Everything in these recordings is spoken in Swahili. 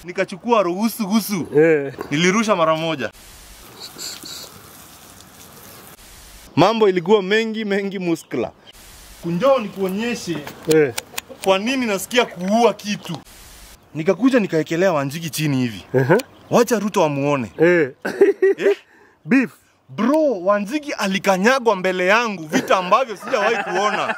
nikachukua ruhusu gusu, Eh. nilirusha mara moja. Mambo ilikuwa mengi mengi muskla. Kunjoo nikuonyeshe Eh. kwa nini nasikia kuua kitu. Nikakuja nikaekelea Wanjigi chini hivi, Uh-huh. wacha Ruto amuone. Eh. Eh? Beef. Bro, Wanjigi alikanyagwa mbele yangu, vita ambavyo sijawahi kuona.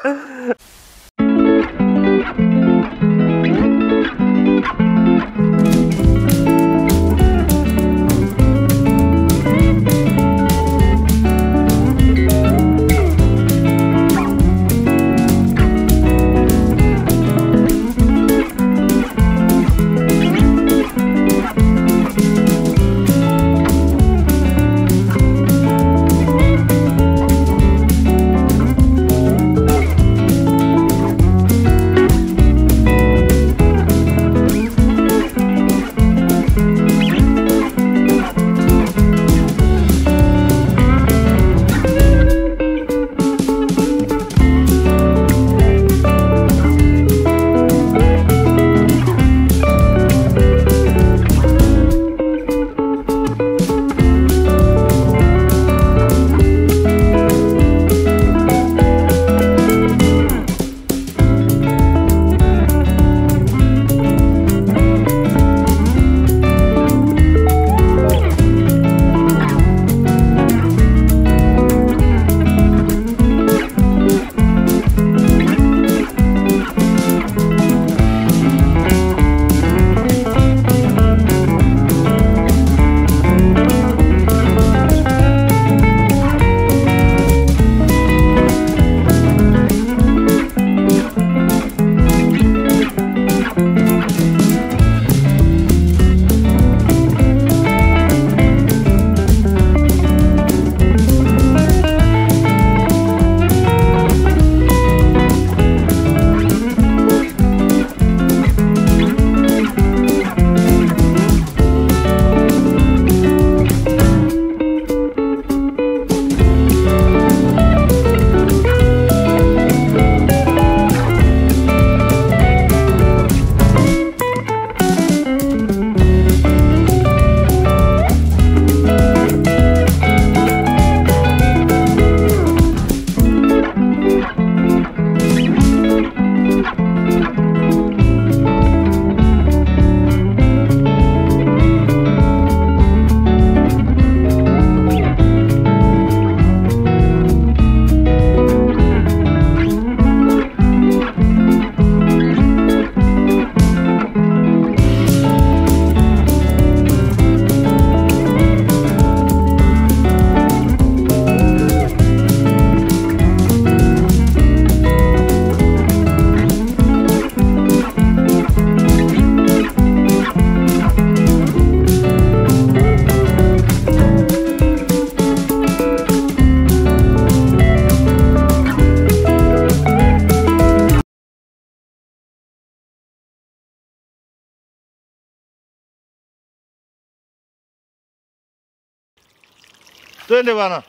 Twende bana.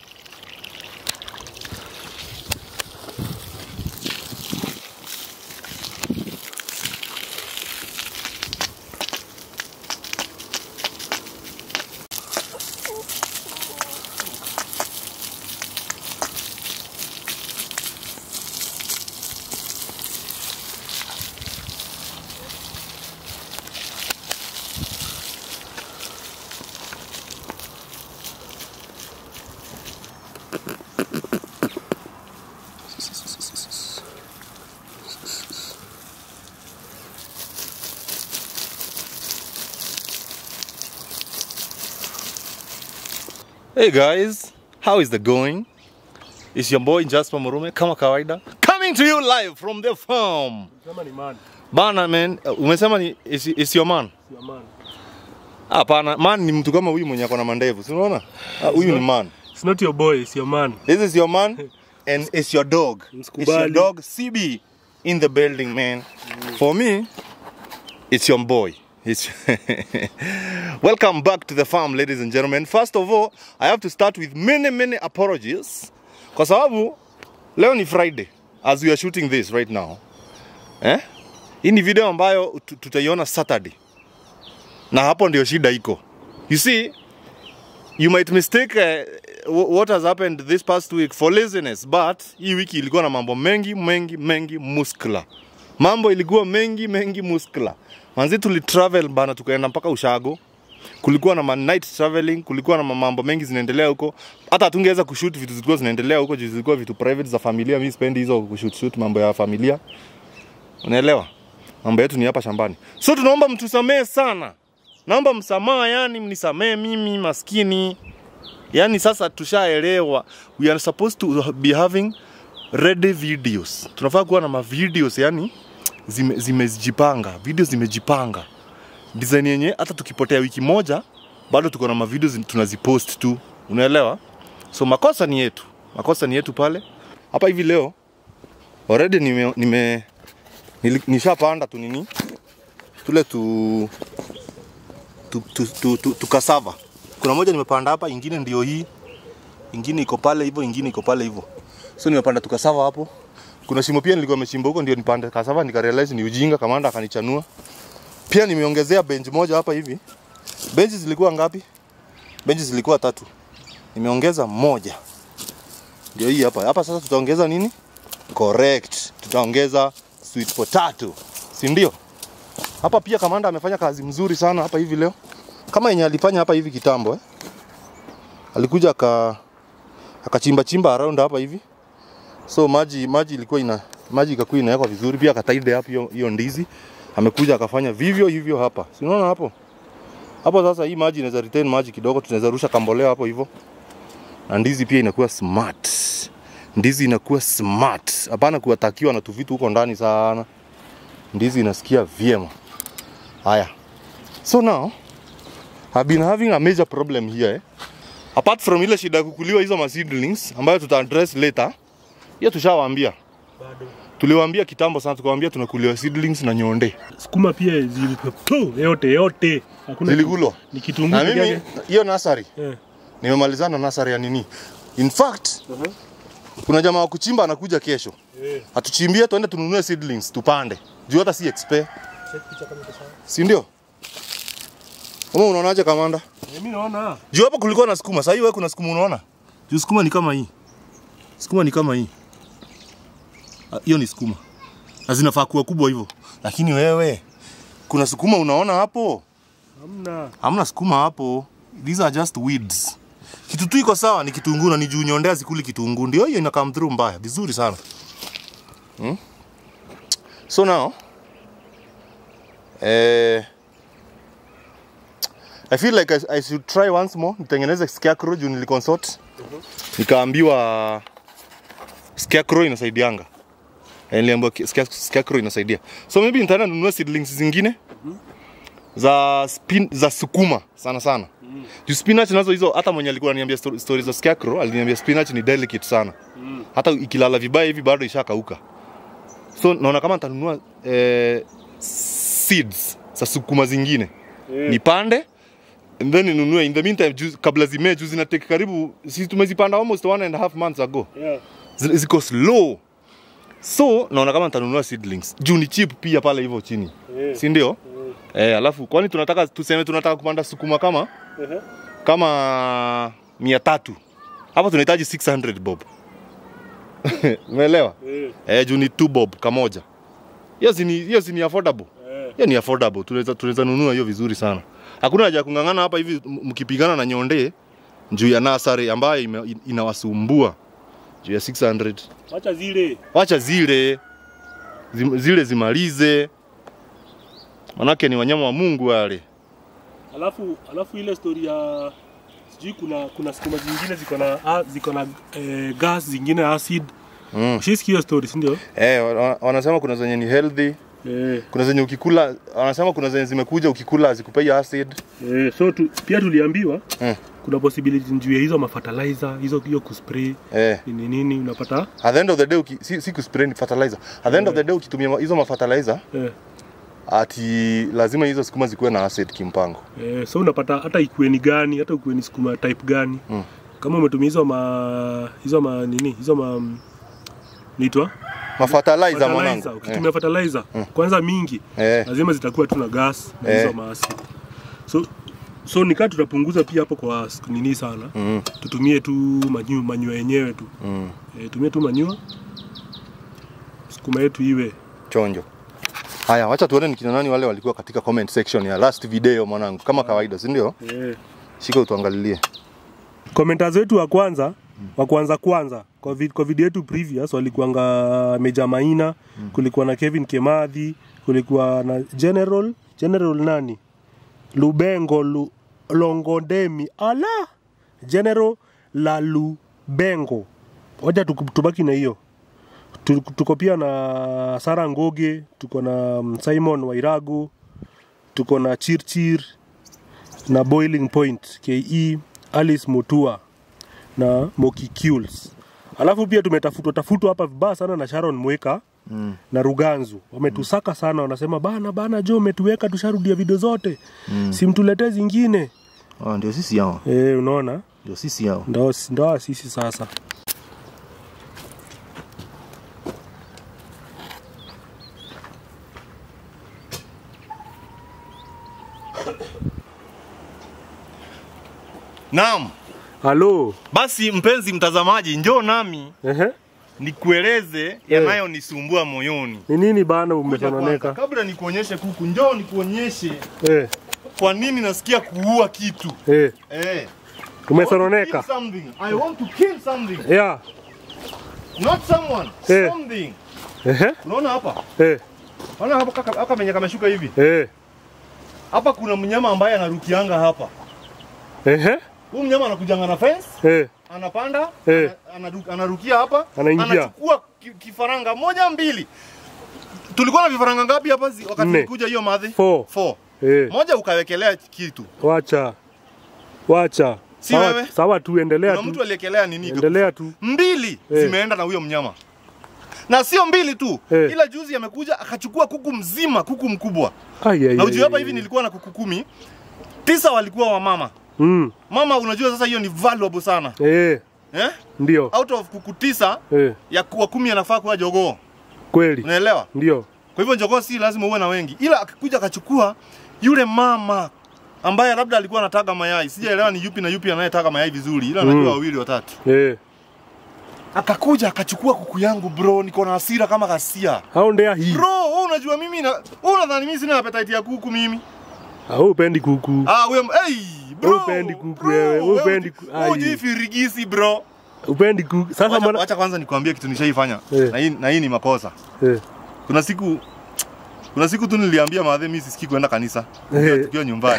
Hey guys, how is the going? It's your boy Jasper Murume kama kawaida coming to you live from the farm. Kama ni man. Bana man, uh, umesema ni is, is your man? Sio man. Hapana, man ni mtu kama huyu mwenye ako na mandevu. Si unaona? Ah, Huyu ni man. It's not your boy, it's your man. This is your man and it's your dog. It's your Msikubali. dog CB in the building, man. For me, it's your boy. It's Welcome back to the farm, ladies and gentlemen. First of all, I have to start with many, many apologies. Kwa sababu leo ni Friday as we are shooting this right now. Eh? Hii ni video ambayo tu- tutaiona Saturday. na hapo ndio shida iko you see you might mistake uh, wh- what has happened this past week for laziness but hii wiki ilikuwa na mambo mengi mengi mengi muskla mambo ilikuwa mengi mengi muskla manzi tulitravel bana tukaenda mpaka ushago kulikuwa na ma night traveling kulikuwa na ma- mambo mengi zinaendelea huko hata hatungeweza kushoot vitu zilikuwa zinaendelea huko juu zilikuwa vitu private za familia mi spendi hizo kushoot shoot mambo ya familia unaelewa mambo yetu ni hapa shambani so tunaomba mtusamee sana naomba msamaha yani mnisamee mimi maskini yani sasa tushaelewa we are supposed to be having ready videos tunafaa kuwa na mavideos yani zime- zimejipanga zime video zimejipanga design yenye hata tukipotea wiki moja bado tuko na mavideo zi- tunazipost tu unaelewa so makosa ni yetu makosa ni yetu pale hapa hivi leo already nime, nime nili- nishapanda tu nini tule tu tu, tu, tu, tu, tu cassava. Kuna moja nimepanda hapa, ingine ndio hii, ingine iko pale hivyo, ingine iko pale hivyo. So nimepanda tu cassava hapo. Kuna shimo pia nilikuwa nimechimba huko, ndio nipande cassava, nikarealize ni ujinga, kamanda akanichanua. Pia nimeongezea bench moja hapa hivi. Bench zilikuwa ngapi? Bench zilikuwa tatu, nimeongeza moja, ndio hii hapa. Hapa sasa tutaongeza nini? Correct, tutaongeza sweet potato, si ndio? Hapa pia kamanda amefanya kazi mzuri sana hapa hivi leo, kama yenye alifanya hapa hivi kitambo eh. Alikuja aka akachimba chimba around hapa hivi, so maji maji ilikuwa ina maji ikakuwa inawekwa vizuri, pia akataide hapo hiyo hiyo ndizi. Amekuja akafanya vivyo hivyo hapa, si unaona hapo hapo. Sasa hii maji inaweza retain maji kidogo, tunaweza rusha kambolea hapo hivyo, na ndizi pia inakuwa smart. Ndizi inakuwa smart, hapana kuwatakiwa na tuvitu huko ndani sana. Ndizi inasikia vyema. Haya. So now I've been having a major problem here eh. Apart from ile shida ya kukuliwa hizo ma seedlings ambayo tuta address later. Hiyo tushawaambia. Bado. Tuliwaambia kitambo sana tukawaambia tunakuliwa seedlings na nyonde. Sukuma pia zilipo yote yote. Hakuna Zilikulwa. Ni kitunguu Na peke mimi yake. hiyo nursery Eh. nimemalizana nursery ya nini? In fact, Uh-huh. kuna jamaa wa kuchimba anakuja kesho. Eh. Atuchimbie tuende tununue seedlings tupande. Juu hata si expert, Check picha kama iko sawa. si ndio? Wewe unaonaje kamanda? Eh, Mimi naona. Juu hapa kulikuwa na sukuma, sasa hivi wewe kuna sukuma unaona? Juu sukuma ni kama hii. Sukuma ni kama hii. Ah, Hiyo ni sukuma. Na zinafaa kuwa kubwa hivyo. Lakini wewe kuna sukuma unaona hapo? Hamna. Hamna sukuma hapo. These are just weeds. Kitu tu iko sawa ni kitunguu na ni juu nyondea zikuli kitunguu. Ndio hiyo ina come through mbaya. Vizuri sana. Hmm? So now eh I feel like I, I should try once more nitengeneze scarecrow juu niliconsult. Nikaambiwa scarecrow inasaidianga. Eh, Niliambiwa ki- scare- scarecrow inasaidia. So maybe nitaenda nunue seedlings zingine za spin, za sukuma sana sana. Mm. Juu spinach nazo hizo hata mwenye alikuwa ananiambia sto- stories za scarecrow aliniambia spinach ni delicate sana. Mm. Hata ikilala vibaya hivi bado ishakauka. So naona kama nitanunua eh, seeds za sukuma zingine Eh. nipande and then ninunue in the meantime juu, kabla zimee juu zinatake karibu sisi tumezipanda almost one and a half months ago Yeah. Zi- ziko slow so naona kama nitanunua seedlings juu ni cheap pia pale hivyo chini Eh. si ndio Eh. eh, alafu kwani tunataka tuseme tunataka kupanda sukuma kama Ehe. kama mia tatu hapa tunahitaji 600 bob umeelewa Eh. eh, juu ni 2 bob kamoja hiyo si ni hiyo si ni affordable Eh. hiyo ni affordable tunaweza tunaweza nunua hiyo vizuri sana hakuna haja ya kung'ang'ana hapa hivi m- mkipigana na nyonde juu ya nasari ambayo ime- inawasumbua juu ya 600 Acha zile. wacha zile zim, zile zimalize manake ni wanyama wa Mungu wale Alafu alafu ile story ya sijui kuna kuna sukuma zingine ziko na ah, ziko na eh, gas zingine acid. mm. Ushisikia hiyo story, si ndio? eh, wa- wa- wanasema kuna zenye ni healthy Eh. kuna zenye ukikula wanasema kuna zenye zimekuja ukikula zikupei acid Eh, so tu, pia tuliambiwa Mm. kuna possibility juu ya hizo mafertilizer hizo hiyo kuspray eh. nini nini unapata at the end of the day uki, si, si kuspray ni fertilizer at the end of the day ukitumia ma- hizo mafertilizer eh, ati lazima hizo sukuma zikuwe na acid kimpango eh, so unapata hata ikuwe ni gani hata ikuwe ni sukuma type gani Mm. kama umetumia hizo ma hizo ma nini hizo ma nitwa mafertilizer mwanangu ukitumia fertilizer kwanza mingi eh. lazima zitakuwa tu na gas na Eh. hizo maasi so so nikaa tutapunguza pia hapo kwa sk- nini sana Mm. tutumie tu manyu, manyua yenyewe tu Mm. e, tumie tu manyua sukuma yetu iwe Chonjo. Haya, wacha tuone ni kina nani wale walikuwa katika comment section ya last video mwanangu, kama kawaida, si ndio? e. Shika utuangalilie. Commenters wetu wa kwanza wa kwanza kwanza kwa, vid, kwa video yetu previous walikuanga Meja Maina mm. kulikuwa na Kevin Kemadhi kulikuwa na General General nani Lubengo Lu, Longodemi ala General la Lubengo wacha tuku- tubaki na hiyo Tu- tuko pia na Sara Ngoge tuko na mm, Simon Wairagu tuko na Chirchir na Boiling Point KE Alice Mutua na Moki Kules. Alafu pia tumetafutwa tafutwa hapa vibaya sana na Sharon Mweka Mm. na Ruganzu wametusaka sana, wanasema bana bana, Jo umetuweka tusharudia video zote mm. simtuletee zingine Ah, ndio sisi hao. e, unaona Ndio sisi hao. ndo ndo sisi sasa Naam. halo Basi mpenzi mtazamaji, njoo nami Ehe. nikueleze yanayonisumbua moyoni. ni nini bana Kuja kwanza, umesononeka Kabla nikuonyeshe kuku, njoo nikuonyeshe eh, kwa nini nasikia kuua kitu. eh. Eh. umesononeka I want to kill something. I want to kill something. yeah. Not someone. Eh. Something. Ehe. Unaona hapa? Eh. Unaona hapa kaka hapa menye kameshuka hivi. Eh. Hapa kuna mnyama ambaye anarukianga hapa. Ehe. Huyu mnyama anakujanga na fence, Eh. anapanda, Eh. ana- anadu- anarukia hapa, Anaingia. anachukua ki- kifaranga moja mbili. Tulikuwa na vifaranga ngapi hapa zi- wakati Nne. nilikuja hiyo madhi? Four. Four. Eh. Moja ukawekelea kitu. wacha wacha Si sawa, wewe? sawa tu endelea Kuna mtu tu aliekelea nini? endelea tu Mbili Eh. zimeenda na huyo mnyama. Na sio mbili tu. Eh. Ila juzi amekuja akachukua kuku mzima, kuku mkubwa. Ai, ai, Na ai, ujue hapa ai. hivi nilikuwa na kuku kumi. Tisa walikuwa wa mama. mm. Mama unajua sasa hiyo ni valuable sana. eh, Eh? ndio Out of kuku tisa eh, ya kuwa kumi anafaa kuwa jogoo. kweli Unaelewa? ndio Kwa hivyo jogoo si lazima uwe na wengi. Ila akikuja akachukua yule mama ambaye labda alikuwa anataga mayai. Sijaelewa ni yupi na yupi anayetaga mayai vizuri. Ila najua Mm. wawili watatu. eh. Akakuja akachukua kuku yangu bro, niko na hasira kama ghasia. au ndea hii Bro, wewe unajua mimi na wewe unadhani mimi sina appetite ya kuku mimi? au upendi kuku Ah, huyo hey, bro. Wewe hupendi kuku bro, wewe, wewe hupendi uji- ku- wewe ai. hujui firigisi bro. upendi kuku sasa Wacha, mwana wacha kwanza nikwambie kitu nishaifanya. Eh. Na hii na hii ni makosa. eh. Kuna siku kuna siku tu niliambia madhe mimi sisikii kwenda kanisa. Eh. Tukiwa nyumbani.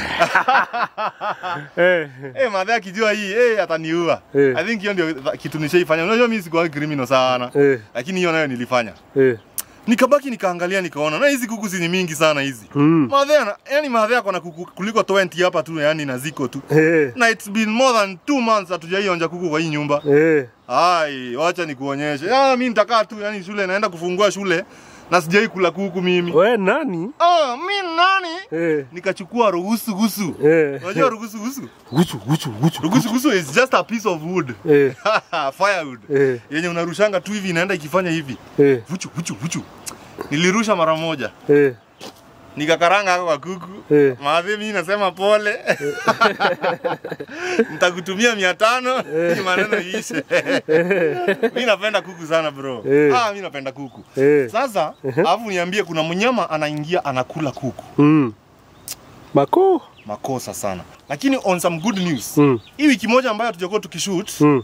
Eh. Eh, madhe akijua hii, eh ataniua. Eh. I think hiyo ndio tha- kitu nishaifanya. Unajua mimi sikuwa criminal sana. Eh. Lakini hiyo nayo nilifanya. Eh. Nikabaki nikaangalia nikaona na hizi kuku si ni mingi sana hizi. Mm. Madhe ana, yani madhe ako na kuku kuliko 20 hapa tu yani na ziko tu. Eh. Na it's been more than 2 months hatujaionja kuku kwa hii nyumba. Eh. Ai, wacha nikuonyeshe. Ah, mimi nitakaa tu yani shule naenda kufungua shule na sijai kula kuku mimi. we nani Ah, mimi nani? eh. Nikachukua ruhusu gusu. Eh. Unajua ruhusu gusu? guchu guchu guchu Ruhusu gusu is just a piece of wood. eh. Firewood. Eh. Yenye unarushanga tu hivi inaenda ikifanya hivi. Eh. Vuchu vuchu vuchu. Nilirusha mara moja. Eh. Nikakaranga hako kwa kuku. Eh. Maadhi mimi nasema pole. Nitakutumia mia tano ili maneno iishe. Mimi napenda kuku sana bro. Eh. Ah, mimi napenda kuku. Eh. Sasa, alafu niambie kuna mnyama anaingia anakula kuku. Mm. Mako. Makosa sana. Lakini on some good news. Mm. Hii wiki moja ambayo hatujakuwa tukishoot, Mm.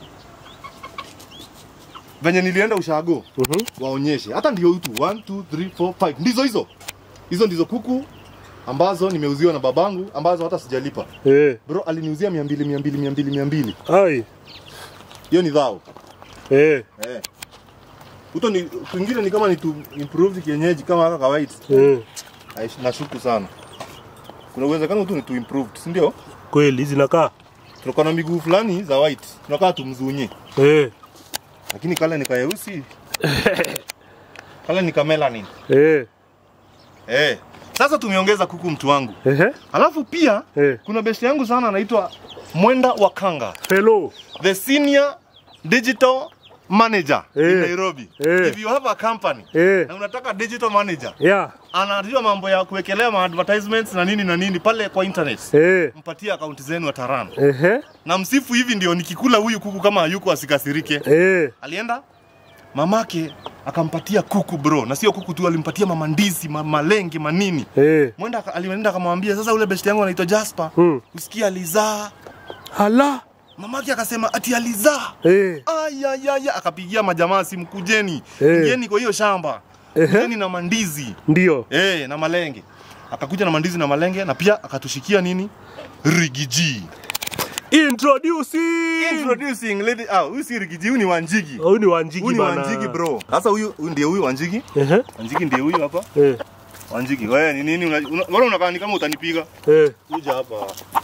venye nilienda ushago Mhm. waonyeshe. Hata ndio tu 1 2 3 4 5. Ndizo hizo. Hizo ndizo kuku ambazo nimeuziwa na babangu ambazo hata sijalipa. Eh. Bro aliniuzia 200 200 200 200. Ai. Hiyo ni dhao. Eh. Eh. Uto ni kwingine ni kama ni tu improved kienyeji kama haka kawaida. Eh. Aish, Nashuku sana. Kuna uwezekano tu ni tu improved, si ndio? Kweli zinakaa. Tunakuwa na miguu fulani za white. Tunakaa tumzunye. Eh. Lakini kale ni kayeusi. kale ni kamelanin. Eh. Eh. Sasa tumeongeza kuku mtu wangu. Ehe. Alafu pia Eh. kuna besti yangu sana anaitwa Mwenda Wakanga. Hello. The senior digital manager in Eh. Nairobi. Eh. If you have a company Eh. na unataka digital manager, Yeah. anajua mambo ya kuwekelea ma advertisements na nini na nini pale kwa internet. Eh. Mpatie akaunti zenu atarun. Ehe. Na msifu hivi ndio nikikula huyu kuku kama hayuko asikasirike. Eh. Alienda mamake akampatia kuku bro, na sio kuku tu, alimpatia mama ndizi, ma malenge, manini. Eh. Mwenda aka- alienda akamwambia, sasa ule best yangu anaitwa Jasper, Hmm. usikia alizaa. Hala. Mamake akasema ati alizaa. Eh. Ayayaya, akapigia majamaa simu, kujeni Eh. kujeni kwa hiyo shamba, Ehe. kujeni na mandizi Ndio. eh, na malenge. Akakuja na mandizi na malenge, na pia akatushikia nini, rigiji. Introducing. Introducing lady, ah, huyu si rigiji, huyu ni Wanjigi. Huyu ni Wanjigi Huyu ni bana. Wanjigi bro. Sasa huyu huyu ndiye huyu Wanjigi. Ehe. Wanjigi ndiye huyu hapa. Eh. Wanjigi, wewe ni nini? una- una- Mbona unakaa ni kama utanipiga? Eh. Kuja hapa.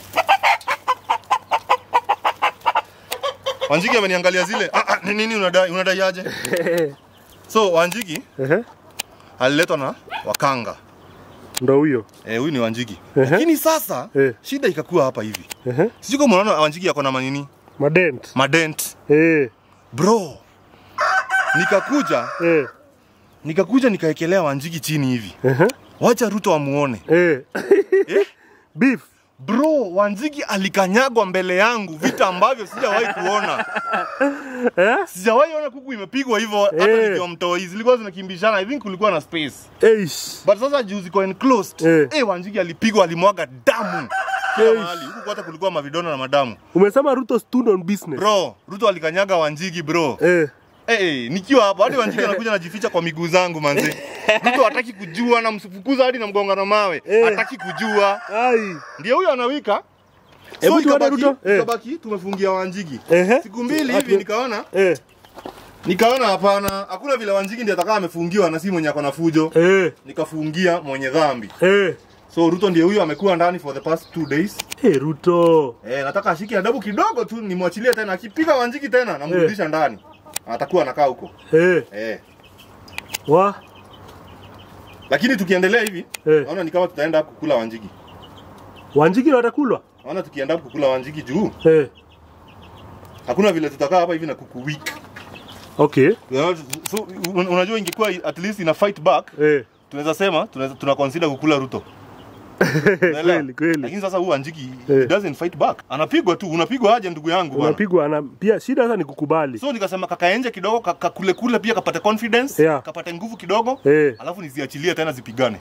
Wanjigi ameniangalia zile. Ah, ah, ni nini unadai? Unadai aje? So Wanjigi Ehe. aliletwa na wakanga. Ndo huyo. Eh, huyu ni Wanjigi. Ehe. Lakini sasa Eh. shida ikakuwa hapa hivi. Ehe. Sijui kama unaona Wanjigi ako na manini? Madent. Madent. Eh. Bro. Nikakuja, Eh. nikakuja nikaekelea Wanjigi chini hivi. Ehe. Wacha Ruto amuone. Eh. Eh? Beef. Bro, Wanjigi alikanyagwa mbele yangu, vita ambavyo sijawahi kuona. Eh? Sijawahi ona kuku imepigwa hivyo hata Eh. nikiwa mtoi. Zilikuwa zinakimbishana. I think kulikuwa na space. Eish. But sasa juu ziko enclosed. Eh. Eh, Wanjigi alipigwa, alimwaga damu. Kila Eish. mahali. Huku hata kulikuwa mavidona na madamu. Umesema Ruto stood on business. Bro, Ruto alikanyaga Wanjigi bro. Eh. Eh, eh, nikiwa hapo hadi Wanjigi anakuja anajificha kwa miguu zangu manze. Ruto hataki kujua na msifukuza hadi na mgonga na mawe. Eh. Hataki kujua. Ai. Ndio huyo anawika. Hebu tuone ikabaki- Ruto. Eh. Ikabaki tumefungia Wanjigi. Ehe. Siku mbili Atu- hivi nikaona Eh. nikaona hapana, hakuna vile Wanjigi ndiye atakaa amefungiwa na si mwenye ako na fujo. Eh. Nikafungia mwenye dhambi. Eh. So Ruto ndiye huyo amekuwa ndani for the past two days. Eh, Ruto. Eh, nataka ashike adabu kidogo tu nimwachilie tena. Akipiga Wanjigi tena namrudisha ndani. Atakuwa anakaa huko. Eh. Eh. Wa. Lakini tukiendelea hivi, Eh. naona ni kama tutaenda kukula Wanjigi. Wanjigi watakulwa. Naona tukienda kukula Wanjigi juu Eh. hakuna vile tutakaa hapa hivi na kuku week. Okay. So, un- unajua ingekuwa at least ina fight back Eh. tunaweza sema tunaweza tuna consider kukula Ruto. Unaelewa? Kweli kweli. Lakini sasa huyu Wanjigi Eh. he doesn't fight back. Anapigwa tu, unapigwa aje ndugu yangu bwana. Unapigwa na pia shida sasa ni kukubali. So nikasema kakaenje kidogo ka- kakule kule pia kapate confidence, Yeah. kapate nguvu kidogo. Eh. Alafu niziachilie tena zipigane.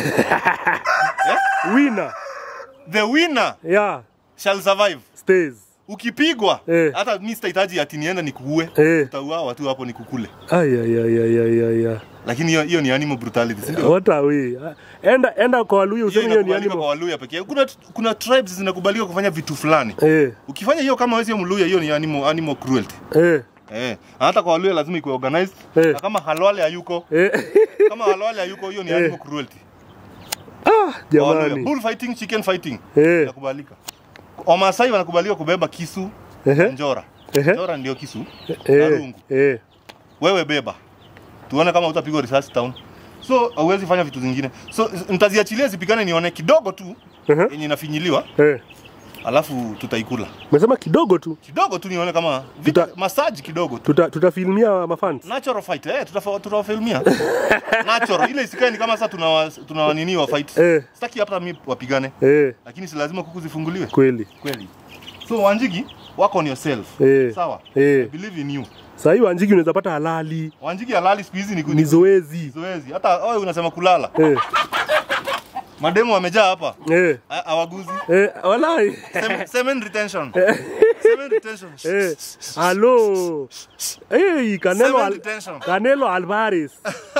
Winner. The winner Yeah. shall survive. Stays. Ukipigwa Eh. hata mimi sitahitaji ati niende nikuue. Eh. Utauawa tu hapo nikukule. Ay ay ay ay ay ay. ay. Lakini hiyo hiyo ni animal brutality, si ndio? What are we? Enda enda kwa Waluya Hiyo useme hiyo ni inakubalika kwa animal. Waluya pekee. Kuna kuna tribes zinakubalika kufanya vitu fulani. Eh. Ukifanya hiyo kama wewe sio Mluya, hiyo ni animal, animal cruelty. Eh. Eh, hata kwa Waluya lazima ikuwe organized. Eh. Na kama Halwale hayuko, Eh. kama Halwale hayuko, hiyo ni Eh. animal cruelty. Ah, Kwa Waluya. jamani. Bull fighting, chicken fighting. Eh. Inakubalika. Wamasai wanakubalika kubeba kisu, Ehe. njora. Ehe. Njora ndio kisu. na Eh. rungu. Eh. Wewe beba. Tuone kama utapigwa risasi town. So hauwezi fanya vitu zingine. So nitaziachilia zipigane nione kidogo tu Ehe. yenye inafinyiliwa, Eh. alafu tutaikula. Umesema kidogo tu. Kidogo tu nione kama vita, Tuta- massage kidogo tu. Tuta tutafilmia mafans. Natural fight. Eh, tutafa- tutawafilmia. Natural. Ile isikae ni kama sasa tuna tuna nini wa fight. Eh. Sitaki hata mimi wapigane. Eh. Lakini si lazima kuku zifunguliwe. Kweli. Kweli. So Wanjigi, work on yourself. Eh. Sawa? I Eh. believe in you. Sasa hii Wanjigi unaweza pata halali. Wanjigi halali siku hizi ni Ni zoezi. zoezi. Hata wewe unasema kulala. Eh. Mademu wamejaa hapa. Eh. Ha- Hawaguzi. Eh, walai. Sem- Semen retention. Semen retention. Eh. Halo. Eh, Canelo Seven Al detention. Canelo Alvarez.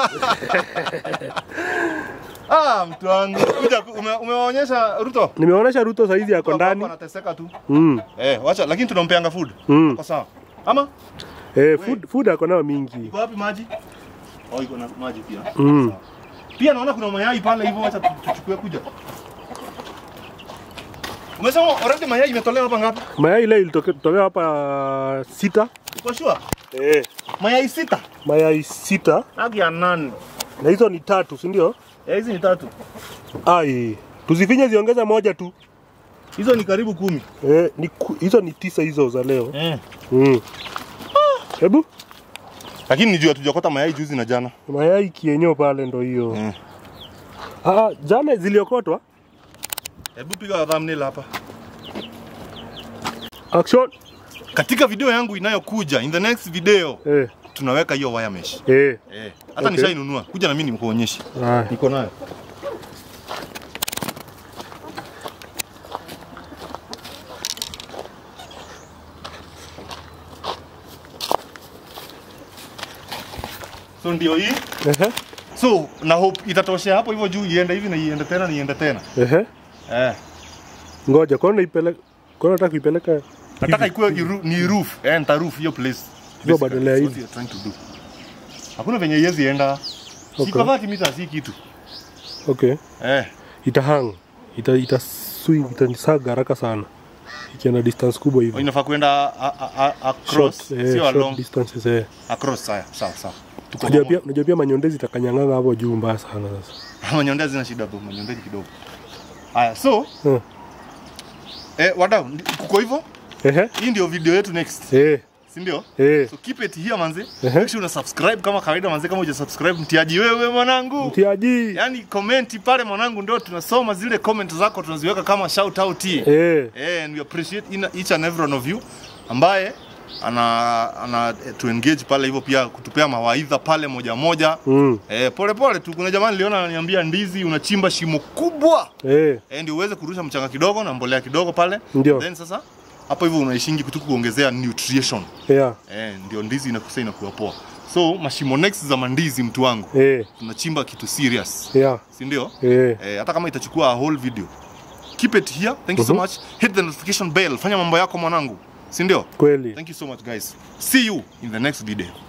Ah, mtu wangu. Kuja ku- ume- umewaonyesha Ruto. Nimeonyesha Ruto saizi yako ndani. Anateseka tu. Mm. Eh, wacha lakini tunampeanga food. Mm. Kwa sawa. Ama Eh, food food ako nayo mingi. iko wapi maji? Oh, iko na maji pia. Mm. Sawa. Pia naona kuna mayai pale hivyo, wacha tu- tuchukue kuja. Umesema already mayai imetolewa hapa ngapi? Mayai ile ilitokea hapa sita. Uko sure? Eh. Mayai sita. Mayai sita Haki ya nane. na hizo ni tatu, si ndio? Eh, hizi ni tatu. Ai, tuzifinye ziongeza moja tu. Hizo ni karibu kumi. Eh, ni ku- hizo ni tisa hizo za leo. Eh. Mm. Hebu lakini nijua tujakota mayai juzi na jana mayai kienyo pale ndo hiyo Mm. ah, jana ziliokotwa hebu piga thumbnail hapa action katika video yangu inayokuja in the next video eh, tunaweka hiyo wire mesh eh. eh, hata Okay. nishainunua kuja na mimi nikuonyeshe Ah. niko nayo so ndio hii Ehe, so na hope itatoshea hapo hivyo juu iende hivi na iende tena niende tena ehe. eh. ngoja kona ipeleka kona nataka kuipeleka nataka ikuwe iru, ni roof eh, nita roof hiyo place Hiyo Basically, badala ya that's what hivi. you're trying to do hakuna venye iwezi enda Okay. siko 30 meters si kitu okay eh itahang ita itasui itanisaga haraka sana ikienda distance kubwa Oh, hivi inafaa kuenda a- a- a- across Short, eh, sio short along distances eh. across sawa sawa sawa tuko Unajua pia pamoja unajua pia manyondezi itakanyang'anga hapo juu mbaya sana sasa manyondezi zina shida bro manyondezi kidogo haya so Eh. eh wadau ndi- kuko hivyo ehe hii ndio video yetu next eh si ndio eh so keep it here manze Ehe. make sure una subscribe kama kawaida manze kama uja subscribe mtiaji wewe mwanangu mtiaji yani komenti pale mwanangu ndio tunasoma zile comment zako tunaziweka kama shout out eh eh and we appreciate in, each and every one of you ambaye ana ana eh, to engage pale hivyo pia kutupea mawaidha pale moja moja mm. eh, pole pole tu kuna jamaa niliona ananiambia ndizi unachimba shimo kubwa eh eh, ndio uweze kurusha mchanga kidogo na mbolea kidogo pale Ndio. then sasa hapo hivyo unaishingi kutu kuongezea nutrition yeah eh, ndio ndizi inakusa inakuwa poa so mashimo next za mandizi mtu wangu eh tunachimba kitu serious yeah si ndio eh eh, hata kama itachukua a whole video keep it here thank you so Mhm. much hit the notification bell fanya mambo yako mwanangu si ndio kweli thank you so much guys see you in the next video